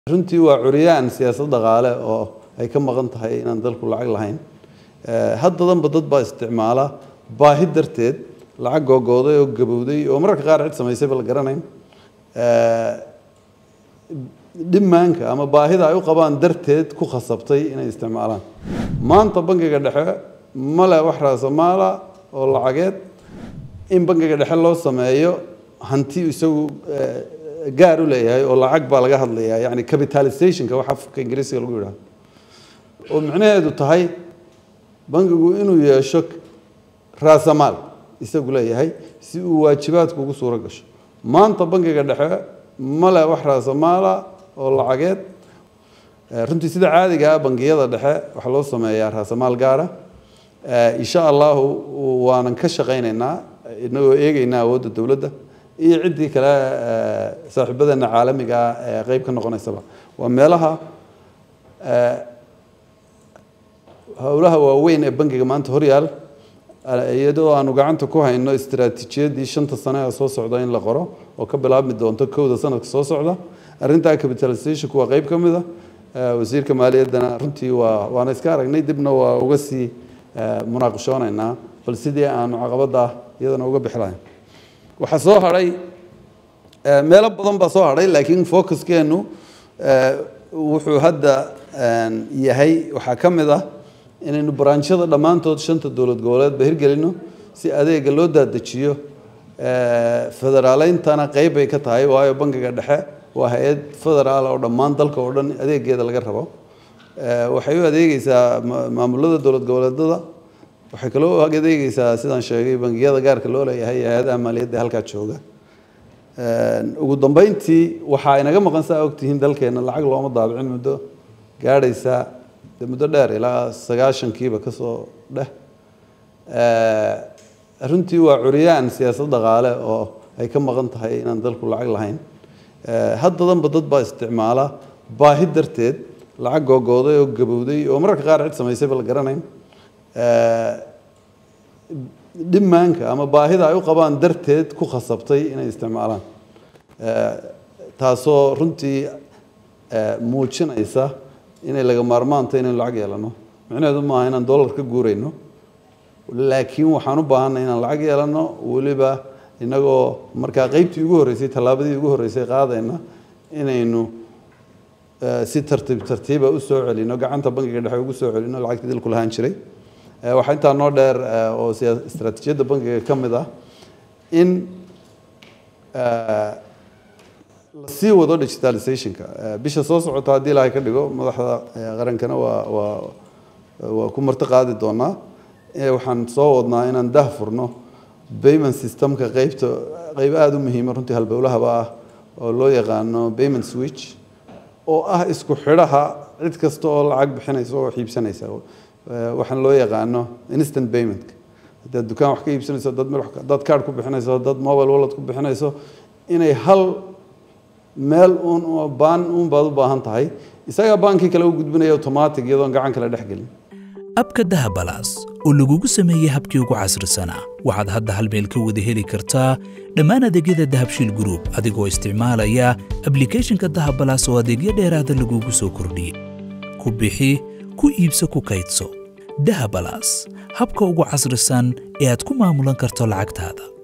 runtii waa curyaan siyaasad dhaqaale oo ay ka maqan tahay inaan dalku lacag lahayn haddadanba dad baa isticmaala baahi darteed lacag googooday oo gabowday oo mararka qaar cid samaysayba la garanayn dhimaanka ama baahida ay u qabaan darteed ku khasabtay inay isticmaalaan maanta bangiga dhexe male wax raasamaala oo lacageed in bangiga dhexe loo sameeyo hanti isagu gaar u leeyahay oo lacag baa laga hadlayaa yani capitalizationka wax afka ingiriisiga lagu yidhaha oo micnaheedu tahay bangigu inuu yeesho raasamaal isagu leeyahay si uu waajibaadku ugu suuro gasho maanta bangiga dhexe male wax raasamaala oo lacageed runtii sida caadiga ah bangiyada dhexe waxaa loo sameeyaa raasamaal gaara insha allahu waanan ka shaqaynaynaa inagoo eegeynaa awoodda dowladda iyo ciddii kale saaxiibadeena caalamiga ah ee qeyb ka noqonaysaba waa meelaha howlaha waaweyn ee bangiga maanta horyaal iyadoo aanu gacanta ku hayno istaraatiijiyadii shanta sane ee soo socda in la qoro oo ka bilaabmi doonto kowda sanadka soo socda arrintaa capitalizationku waa qeyb ka mid a wasiirka maaliyaddana runtii waa waana iska aragnay dibna waa uga sii munaaqashoonaynaa bal sidii aanu caqabada iyadana uga bixi lahayn waxaa soo hadhay meelo badan baa soo hadhay laakiin focuskeenu wuxuu hadda yahay waxaa ka mid ah inaynu baraanshada dhammaantood shanta dowlad goboleedba hirgelino si adeega loo daadajiyo federaaleyntana qeyb bay ka tahay waayo bangiga dhexe waa hay-ad federaal oo dhammaan dalka oo dhan adeegeeda laga rabo waxay u adeegeysaa maamulada dowlad goboleedada waxay kaloo adeegeysaa sidaan sheegay bangiyada gaarka loo leeyahay hay-adaha maaliyadda halkaa jooga ugu dambeyntii waxaa inaga maqan saa ogtihiin dalkeena lacag looma daabicin muddo gaadhaysa de muddo dheer ilaa sagaashankiiba kasoo dheh runtii waa curyaan siyaasad dhaqaale oo ay ka maqan tahay inaan dalku lacag lahayn haddadanba dad baa isticmaala baahi darteed lacag googooday oo gabowday oo mararka qaar cid samaysayba la garanayn dhimaanka ama baahida ay u qabaan darteed ku khasabtay inay isticmaalaan taasoo runtii muujinaysa inay laga maarmaanta inaynu lacag yeelano micnaheedu maaha inaan dollar ka guurayno laakiin waxaan u baahanay inaan lacag yeelano weliba inagoo markaa qeybtii ugu horreysay tallaabadii ugu horreysay qaadayna inaynu si tartiib tartiiba u soo celino gacanta bangiga dhexe ugu soo celino lacagtii dalku lahaan jiray waxaa intaa noo dheer oo istaraatiijiyadda bangiga ka mid ah in la sii wado digitalizationka bisha soo socota haddii ilaahay ka dhigo madaxda qarankana waa waa waa ku marti qaadi doonaa waxaan soo wadnaa inaan dah furno payment systemka qeybta qeyb aada u muhiima runtii halbowlahaba ah oo loo yaqaano payment switch oo ah isku xidhaha cid kasta oo lacag bixinaysa oo xiibsanaysa waxaan loo yaqaano instant payment haddaad dukaan wax ka iibsanayso dad meel dad card ku bixinayso dad mobile wallet ku bixinayso inay hal meel uun baan uun baad u baahan tahay isagaa baankii kale u gudbinaya automatic iyadoon gacan kale dhex gelin abka dahabalaas oo lagugu sameeyey habkii ugu casrisanaa waxaad hadda hal meel ka wada heli kartaa dhammaan adeegyada dahabshiil group adigoo isticmaalaya ablicathonka dahabalaas oo adeegyo dheeraada lagugu soo kordhiyey ku bixi ku iibso ku kaydso dahabalaas habka ugu casrisan ee aad ku maamulan karto lacagtaada